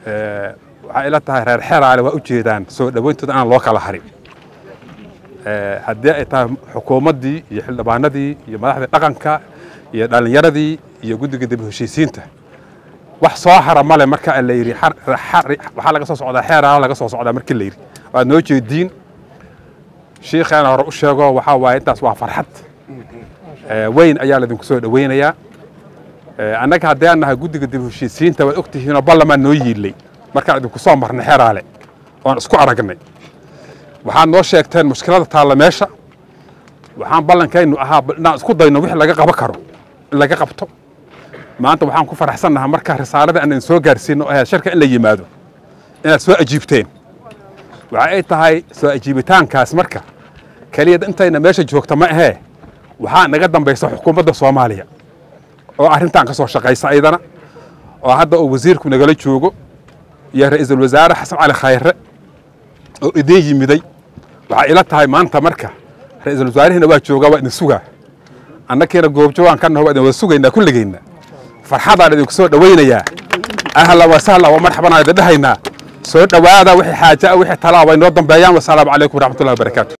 waxaa ila tahay reer xeraale waa u jeedaan soo dhawayntooda aan loo kala harin haddii ay tahay xukuumaddii iyo xildhibaanadii iyo madaxdii dhaqanka iyo dhallinyaradii iyo guddiga dib heshiisiinta wax soo hara male marka la yidhi waxaa laga soo socdaa xeeraale laga soo socdaa markii la yidhi waad noo jeediin shiikheena hore u sheego waxaa waaye intaas waa farxad weyn ayaa laydinku soo dhawaynayaa annaga haddii aan nahay guddiga dib heshiisiinta waad og tihiinoo ballamaan noo yiillay markaan idinku soo marnay xeraale oon isku aragnay waxaad noo sheegteen mushkilada taalla meesha waxaan ballankaynu ahaa inaan isku dayno wixii laga qaban karo in laga qabto maanta waxaan ku faraxsannahaa markaa risaalada aan idin soo gaarsiino ahayd shirka in la yimaado inaad soo ajiibteen waxa ay tahay soo ajiibitaankaas marka keliya intayna meesha joogta ma ahee waxaa naga dambaysa xukuumadda soomaaliya oo arrintan ka soo shaqaysa aydana oo hadda uu wasiirku nagala joogo iyo ra'iisul wasaare xasan cali khayre oo idiin yimiday waxaa ila tahay maanta marka ra'iisul wasaarihina waa joogaa waa idin sugaa annakiina goobjoogaan ka naho waa idin wada sugaynaa kulligayna farxadaan idinku soo dhawaynayaa ahla wa sahla wa marxaban aan idin dhahaynaa soo dhowaada wixii xaaja wixii talaa way noo dambeeyaan wasalaamu calaykum waraxmatullahi wabarakaatu